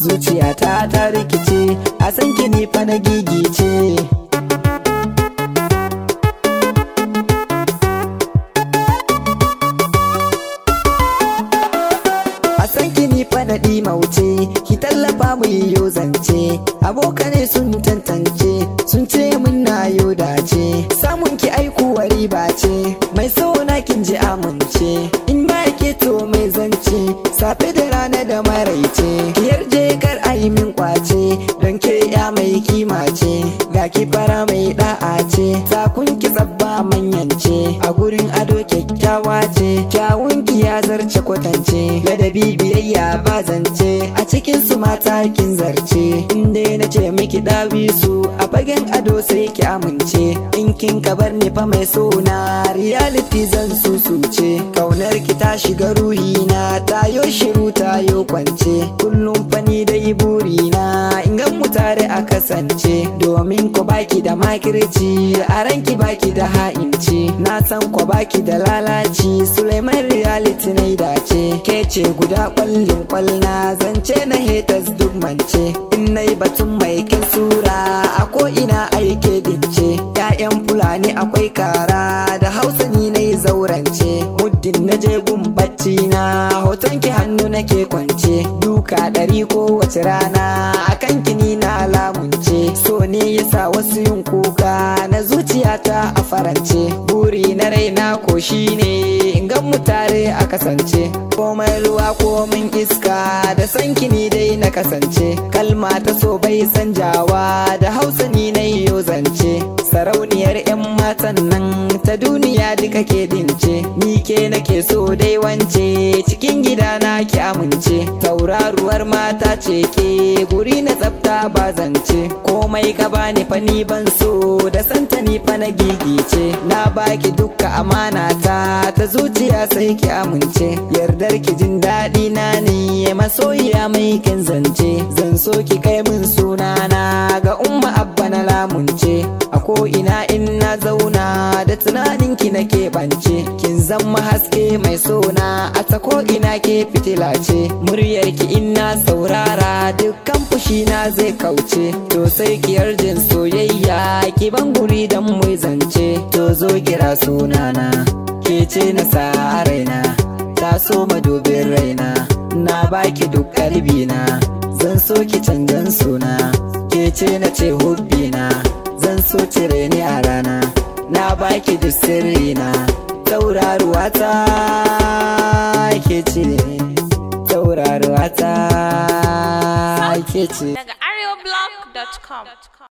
zuciyata ta rikice a san ki ni fa na gigice a san ki ni fa na mauce ki tallafa mu yiwo zance abokane sun tantance sun ce mun na yo dace samun ki aikuwa riba ce mai na kin ji amince in ba ke to mai zance safe da rana da maraice ki yarje kar a yi min kwace don ke ya mai kima ce ga ki fara mai da'a ce sakun ki tsabba manyance a gurin ado kyakkyawa ce kyawun ki ya zarce kwatance ladabi biyayya ba zance a cikin su mata kin zarce inda na ce miki dawi su a fagen ado sai ki amince in kin kabar ni fa mai sona reality zan susuce kaunar ki ta shiga ruhi na tayo shiru tayo kwance kullum fani dai buri na in gan mu tare a kasance domin ko baki da makirci a ranki baki da ha'inci na san ko baki da lalaci Suleiman reality na dace ke ce guda kwallin kwalna zance na haters duk mance in nai batun mai kin sura a ko ina aike dince Ya'yan fulani akwai kara da hausa ni na zaurance muddin na je gun bacci na hoton ki hannu nake kwance duka ɗari ko wace rana akan kini na lamunce so ne yasa wasu yin kuka na zuciyata a farance buri na raina ko shine in gan mu tare a kasance komai ruwa komin iska da san kini dai na kasance kalma ta so bai sanjawa da hausa ni na yo zance sarauniyar 'yan matan nan ta duniya duka ke dince ni ke nake so dai wance cikin gida na ki amince tauraruwar mata ce ke guri na tsafta ba zance komai ka bani fa ni ban so da santa ni fa na gigice na baki dukka amana ta ta zuciya sai ki amince yardar ki jin daɗi na ne masoyiya mai kin zance zan so ki kai min sunana ga umma abba na lamunce a ko ina in na zauna da tunanin ki na keɓance kin zama haske mai sona a ta ko ina ke fitila ce muryar ki in na saurara dukkan fushi na zai kauce to sai ki yarjin soyayya ki ban guri dan mu zance to zo kira sunana ke ce na sa raina ta so madubin raina na baki duk kalbina zan so ki canjan suna ke ce na ce hubbina zan so cire ni a rana na baki duk sirrina tauraruwa ta ke ce tauraruwa ta ke ce daga areoblog.com